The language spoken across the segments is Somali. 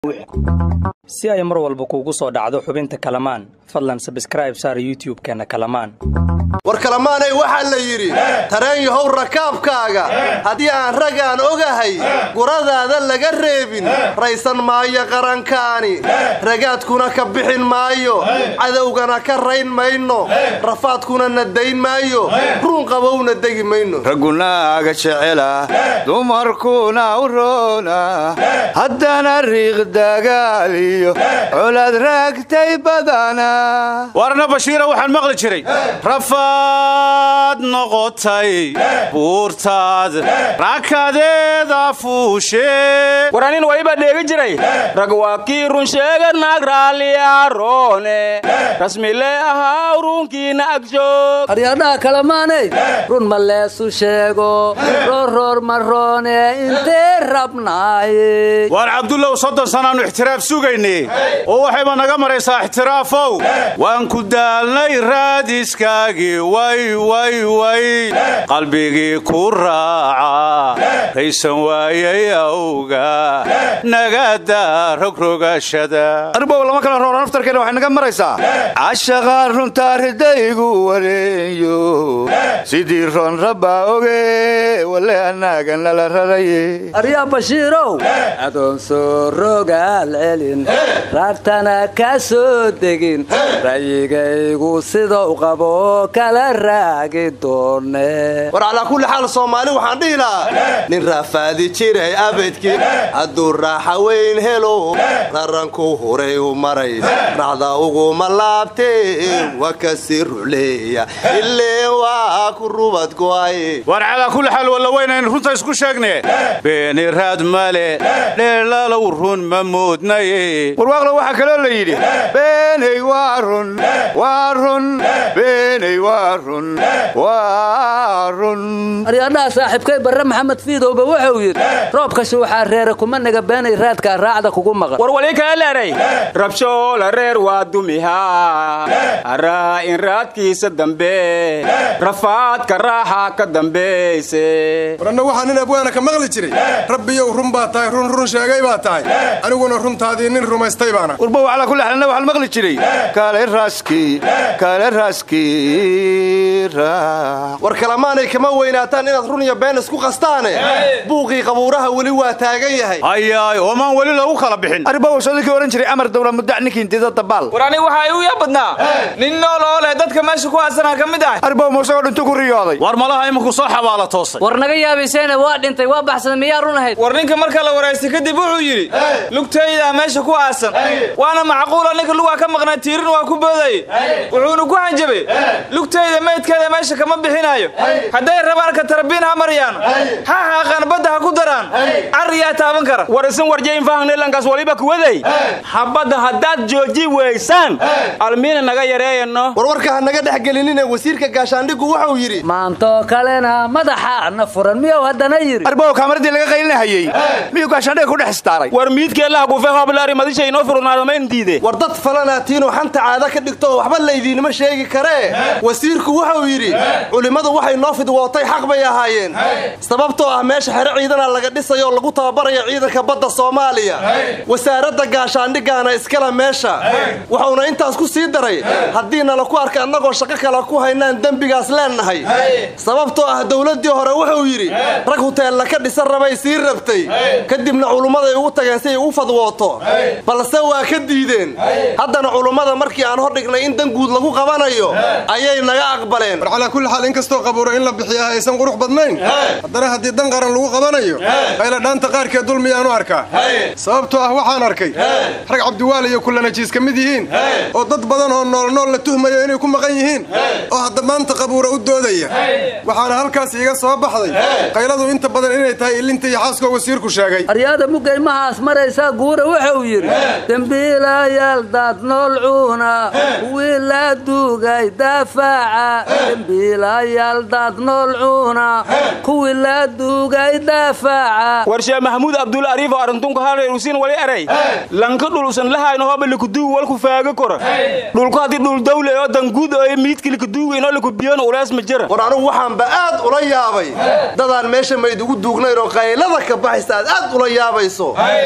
si ay mar walba kuugu soo dhacdo xubinta kalamaan fadlan sabskraib saar youtub-keenna kalamaan war kalamaanay waxaa la yidhi tareen yahow rakaabkaaga haddii aan ragaan ogahay guradaada laga reebin raysan maayo qarankaani ragaadkuna ka bixin maayo cadowgana ka rayn mayno rafaadkuna na dayn maayo ruun qabowna degi mayno ragunaaga jecela dumarkuna u roona haddana riiq dagaaliyo colaad raagtay badana warna bashiira waxaan maqli jiray rafaad noqotay buurtaad rakadeeda fuushe war anin waliba dheegi jiray rag waa kii run sheega naag raalliyaroone rasmile ahaa runkiina agjoog haryadhaha kalamaanay run ma leesu sheego roorroor maroone intee rabnaaye waar cabdullow soddon sannaannu ixtiraaf sugaynay oo waxayba naga maraysaa ixtiraafow waan ku daalnay raadiskaagii way way way qalbigii ku raaca raysan waayay awga nagada rogrogashada arbow lama kala roora naftarkeena waxay naga maraysaa cashaqaan runtaa ridaygu wareeyo sidii roon rabbaa oge wale annaaga nala raraye aryaa bashiirow adoon soo rogaal celin raartana ka soo degin ra'yigaygu sidau qabo kala raagi doone war calaa kulli xaal soomaali waxaan dhihi lahaa nin raafaadi jiray abadki hadduu raaxa weyn helo raranku huray u maray racda uguma laabtee waa kasi ruleeya ileen waa ku rubad go'ay war calaa kulli xaal walla weynayn runta isku sheegne beeni raad male dheelalow run ma moodnaye warwaaqlo waxaa kaloo la yidhi beeney waa run waa run beeney waa run waa run aryadhaha saaxiibkay barre maxamed fiidowba wuxuu yidhi roobkashi waxaa reere kuma naga beenay raadkaa raacda kugu maqan war wali kaa leeray rabshoola reer waa dumihaa haraa in raadkiisa dambe rafaadka raaxa ka dambayse waranna waxaa nin abwaana ka maqli jiray rabbiyow run baa tahay run run sheegay baa tahay aniguna runtaadii nin rumaystay baana warbow calaa kulli xaalna waxaan maqli jiray kale raaskii kale raaskii raac war kalamaanay kama weynaataan inaad run iyo been isku qastaane buuqii qabuuraha weli waa taagan yahay hayaay oomaan weli lagu kala bixin arbow sodikii ohan jiray amar dawla muddac ninkii intida dabaal war ani waxaa igu yaa badnaa nin nool oo leh dadka meesha ku aasanaa ka mid ah arbow muusagoo dhintu ku riyooday war malaha iminku soo xabaala toosay war naga yaabayseene waa dhintay waa baxsaday miyaa run ahayd war ninka marka la waraystay kadib wuxuu yidhi lugtaydaa meesha ku aasan waana macquula ninka lugaa ka maqnaa tiirin waa ku boodaye wuxuuna ku hanjabay lugtayda maydkeeda meesha kama bixinaayo hadday rabaan ka tarbiin ha mariyaan ha haaqaan badda ha ku daraan carriyaa taaban kara war isin warjayn faahnelankaas waliba kuwaday xabadda haddaad jooji weysaan almiina naga yareeyano warwarka ha naga dhex gelinine wasiirka gaashaandhigu wuxuu yidhi maantoo kalena madaxaana furan miyuu haddana yidhi arbow kaamaradii laga qaylinahayey miyuu gaashaandhiga ku dhex istaaray war miidkeellaha kufe hooblaari madisha inoo furnaado ma indiide war dad falanaatiin xanta caada ka dhigto oo waxba laydiinima sheegi karee wasiirku wuxuu yidhi culimmadu waxay noo fidwootay xaq bay ahaayeen sababtoo ah meesha xero ciidana laga dhisayo oo lagu tababarayo ciidanka badda soomaaliya wasaaradda gaashaandhigaana iskale meesha wuxuuna intaas ku sii daray haddii nala ku arka annagoo shaqo kale ku haynaan dembigaas leennahay sababtoo ah dowladdii hore wuxuu yidhi rag huteella ka dhisan rabay sii rabtay kadibna culummaday ugu tageen si ay u fadwooto balse waa ka diideen haddana culummada markii aan hordhignay in dan guud lagu qabanayo ayay naga aqbaleen war calaa kulli xaal in kastoo qabuuro in la bixiyaa aysan qurux badnayn haddana haddii dan qaran lagu qabanayo qayla dhaanta qaarkeed dulmiyaanu arkaa sababtoo ah waxaan arkay rag cabdiwaal iyo kullanajiis ka mid yihiin oo dad badan oo noolnool la tuhmayo inay ku maqan yihiin oo hadda maanta qabuura u doodaya waxaana halkaas iiga soo baxday qayladu inta badan inay tahay ilinta iyo xaaskoo wasiirku sheegay aryaada mugaymahaas maraysaa guura wuxuu yidhi dembiilayaal daad nool cuuna kuwii la duugay dafaaca dembiilayaal daad nool cuuna kuwii la duugay dafaaca war sheekh maxamuud abdul ariif oo arrintunka hareerusin wali eray lanka dhulusan lahayno hoba likuduugi walku faaga kora dhulku haddii dhul dawle oo danguud oo miidki likuduugi inoo likubiyon ulees ma jira war anugu waxaanba aad ula yaabay dadaan meesha mayd ugu duugnayn oo qaylada ka baxaysa aad aad ula yaabayso oo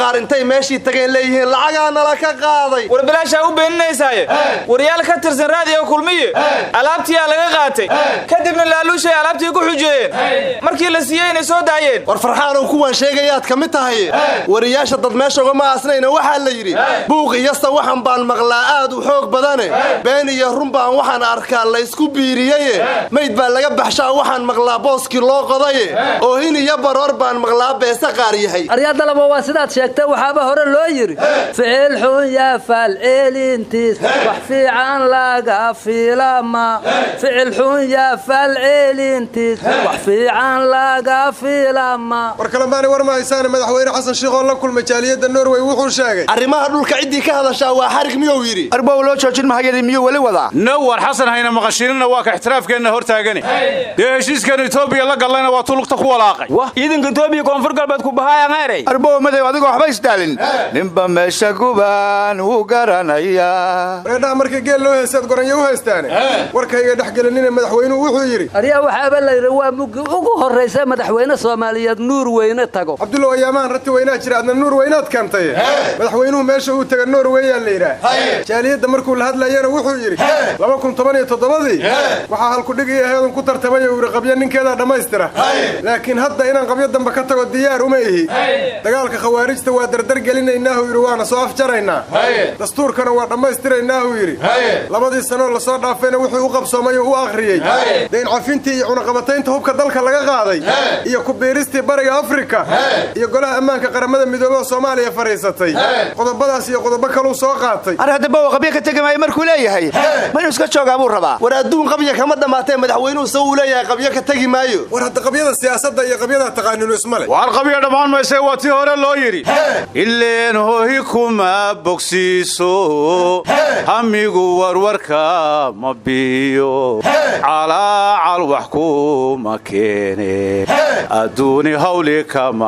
qaar intay meeshii tageen leeyihiin lacagaa nala ka qaaday war bilaashaa u beeninaysaaye waryaal ka tirsan raadiyo kulmiye alaabtiyaa laga qaatay kadibna laaluushay alaabtii ku xujeeyeen markii la siiyey inay soo daayeen war farxaanow kuwaan sheegayaad ka mid tahay wariyaasha dad meesha ugama aasnayna waxaa la yidhi buuq iyasta waxan baan maqlaa aad u xoog badane been iyo run baan waxaan arkaa la ysku biiriyeye mayd baa laga baxshaa waxaan maqlaa booskii loo qodaye oohin iyo baroor baan maqlaa beese qaar yahay aryadalaba waa sidaad sheegtay waxaaba hore loo yidhi ficil xun yaa falceelintiis wax fiican laga fiilama ficil xun yaa falceelintiis wax fiican laga fiilama war kalemaanay war ma haysaane madaxweyne xasan shiikh oo la kulmay jaaliyadda norway wuxuu sheegay arrimaha dhulka ciddii ka hadashaa waa xarig miyuu yidhi arbow loo joojin mahayadii miyuu weli wadaa nawar xasan hayna maqashiinina waa ka ixtiraafkeenna hor taagani dee heshiiskan etoobiya la gallayna waa tulugta ku walaaqay ciidanka etoobiya koonfur galbeed ku bahaayan erey arbow madow adigoo waxba isdaalin ninba meesha gubaan wuu garanayaa reedhaha markii geel loo heestaad goranyo u haystaane warkayga dhex gelinine madaxweynuhu wuxuu yidhi aryaa waxaaba layidhi waa muggi ugu horraysa madaxweyne soomaaliyeed nuur weyne tago cabdulla ayaamahan rati weynaa jira adna nuur weynaad keentay madaxweynuhu meesha uu taga norweyaa la yidhaah jaaliyadda markuu la hadlayana wuxuu yidhi laba kun toban iyo toddobadii waxaa halkudhigii aheedun ku tartamay uu yidhi qabyo ninkeedaa dhammaystira laakiin hadda inaan qabyo dambe ka tago diyaar uma ihi dagaalka khawaarijta waa dardar gelinaynaahu yidhi waana soo afjaraynaa dastuurkana waa dhammaystiraynaahu yidhi labadii sanoo lasoo dhaafayna wuxuu u qabsoomay oo u akhriyey dayn cafintii iyo cunaqabataynta hubka dalka laga qaaday iyo kubiiristii bariga afrika iyo golaha ammaanka qaramada midoobey oo soomaaliya fadhiisatay qodobadaas iyo qodobo kaluu soo qaatay ar haddaba waa qabyo ka tegi maayo markuu leeyahay ma inuu iska joogaa buu rabaa war adduun qabya kama dhammaatee madaxweynuhu se uu leeyahay qabyo ka tegi maayo war hadda qabyada siyaasadda iyo qabyada taqaaninu isma le waar qabya dhammaan mayse waa tii hore loo yidhi ileen hohi kuma bogsiiso hamigu warwarka ma biyo calaacal wax kuma keene adduuni hawli kama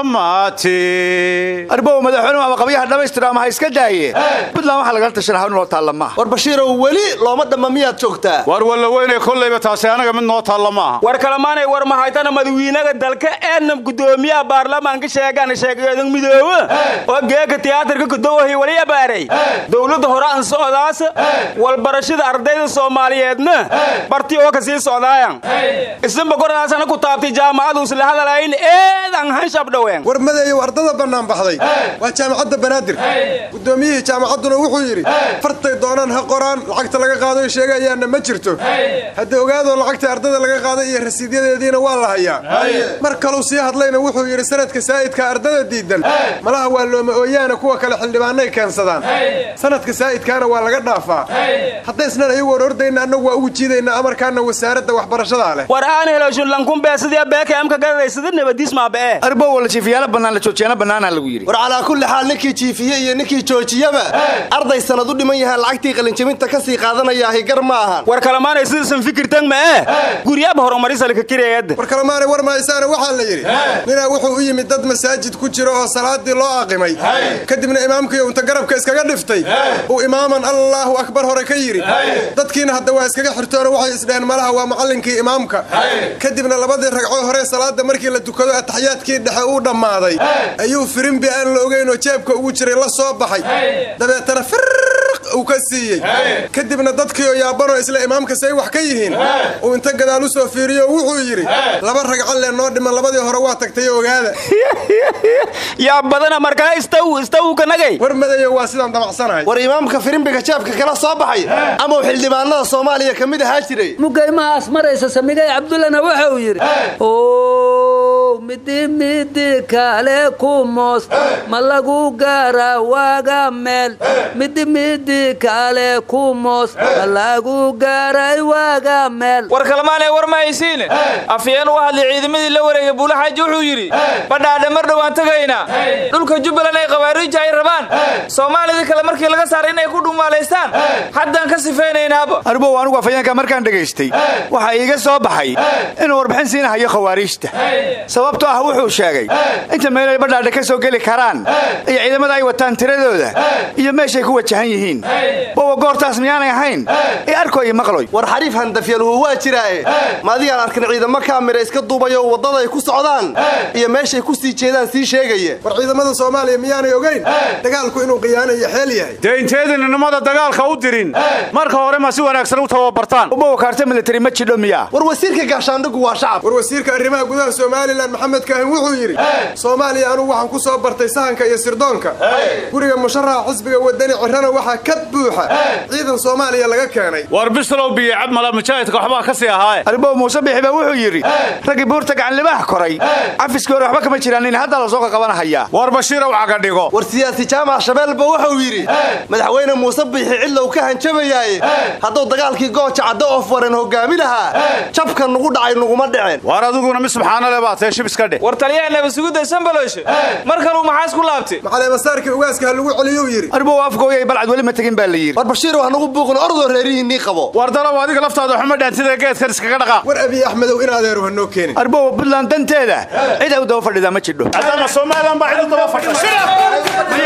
dhammaati arbow madaxweynuhu ama qabyaha dhammaystira ama ha iska daaye puntland waxaa lagala tashana hawl noo taalla maaha war bashiirow weli looma dhamma miyaad joogtaa waar walla weynay kollayba taasi anaga mid noo taalla maaha war kalamaanay war mahaytana madawiinaga dalka eenam gudoomiyaha baarlamaanka sheegaan sheegayadan midoobe oo geeka tiyaatarka kudowahi wali abaaray dowladda hore aan socdaas walbarashada ardayda soomaaliyeedna bartii oo ka sii socdaayan isinba kordaasana ku taabtay jaamacadu isla hadalayn eedan hanshab dhoween war madeeyow ardada bannaan baxday waa jaamacadda banaadir guddoomiyihii jaamacadduna wuxuu yidhi fartay doonaan ha qoraan lacagta laga qaado sheegayaanna ma jirto hadda ogaadoo lacagta ardada laga qaaday iyo rasiidyadeediina waa la hayaa mar kaluu sii hadlayna wuxuu yidhi sanadka saa'idka ardada diidan malaha waa looma ooyaana kuwa kale xildhibaanay keensadaan sanadka saa'idkaana waa laga dhaafaa haddaysnan ayagu orordayna annagu waa ugu jiidaynaa amarkaana wasaaradda waxbarashadaa leh war aan helo shunlankunbeesidia beekaamka gadadaysada nabadiismaabee arbow wala jiifiyaala bannaan la joojiyaana bannaanaa lagu yidhi war calaa kulli xaal ninkii jiifiye iyo ninkii joojiyaba arday sanad u dhiman yahaan lacagtii qalinjabinta ka sii qaadanayaahi gar ma ahan war kalamaanay sidaisan fikirtan ma eh guryaaba horumarisala kakireeyadda war kalemaanay war mahaysaana waxaa la yidhi ninaa wuxuu u yimid dad masaajid ku jira oo salaadii loo aqimay kadibna imaamkiiyo unta garabka iskaga dhiftay uu imaaman allaahu akbar hore ka yidhi dadkiina hadda waa iskaga xirtoona waxay isdheheen malaha waa macallinkii imaamka kadibna labadii ragcoo hore salaada markii la tukado ataxiyaadkii dhexe uu dhammaaday ayuu firimbi aan la ogayn oo jeebka ugu jiray la soo baxay dabeetana firq uu ka siiyey kadibna dadkii oo yaabanoo isla imaamka say wax ka yihiin uu inta gadaal u soo fiiriyo wuxuu yidhi laba ragco lee noo dhiman labadii hore waa tagtay ogaada yaa badana markaa istaw istaw kanagay war madayo waa sidaan damacsanahay war imaamka firimbiga jeebka kala soo baxay ama uu xildhibaanada soomaaliya ka mid ahaa jiray mugaymahaas maraysa samigay cabdullana waxa uu yidhi ow midi midi kale ku moos ma lagu gaara waaga meel midi midi kale ku moos ma lagu gaaray waaga meel war kalmaanee war ma haysiine afyeen u hadlay ciidamadii la wareegay buulaxaaji wuxuu yidhi badhaadhe mar dhowaan tagaynaa dhulka jubbaland ay khawaariija ay rabaan soomaalidii kale markii laga saaray inay ku dhumaalaystaan haddaan ka sifaynaynaba arbow anugu afayeenka markaan dhegaystay waxaa iiga soo baxay inuu warbixin siinahayo khawaariijta sababtoo ah wuxuu sheegay inta meelay badhaadha ka soo geli karaan iyo ciidamada ay wataan tiradooda iyo meeshay ku wajahan yihiin bowa goortaas miyaanay ahayn ee arko iyo maqloy war xariif handafyaluhu waa jiraae ma adigaan arkin ciidamo kaamira iska duubayo waddada ay ku socdaan iyo meeshay ku sii jeedaan sii sheegaya war ciidamada soomaaliya miyaanay ogayn dagaalku inuu khiyaano iyo xeel yahay dee inteedin nimada dagaalka u dirin marka hore ma si wanaagsan u tababartaan bowa kaarta militari ma jidho miyaa war wasiirka gaashaandhigu waa shacab war wasiirka arrimaha gudaha somalilan maxamed kaahin wuxuu yidhi soomaaliya anugu waxaan ku soo bartay sahanka iyo sirdoonka guriga musharaxa xisbiga wadani cirana waxaa ka buuxa ciidan soomaaliya laga keenay war bislow biyo cabmala mujaahidka waxbaa ka sii ahaaye arbow muuse bixi baa wuxuu yidhi raggii buurta gacanlibaha koray cafiskii hore waxba kama jiraan in hadda la soo qaqabanahayaa war bashiirow caga dhigo war siyaasi jaamac shabeelba wuxuu yidhi madaxweyne muuse biixi cidlow ka hanjabayaaye hadduu dagaalkii gooja caddo of waran hogaami lahaa jabka nugu dhacay nuguma dhiceen war adiguna mi subxaanale baa tee shib iska dheh war taliyaha nabasugudda sambalooshe mar kaluu maxaas ku laabtay macaleemasaarkii ugaaska ha lagu celiyuu yidhi arbow afgooyay balcad weli ma tegin baa la yidhi war bashiir wax nugu buuqin ordoo reerihiinnii qabo war dalow adiga laftaada xuma dhaantida geedkan iskaga dhaqa war abiy axmedow in adeeru ha noo keenin arbow puntland danteeda cid ay u daba fadhidaa ma jidho haddana somalilan baa cid u daba fadhida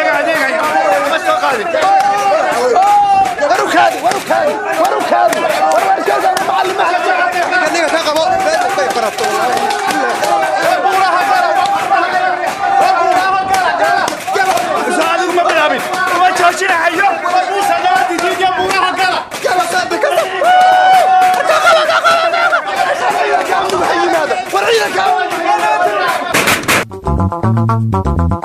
Ninka ka qabo beesha bay barato war ciidanka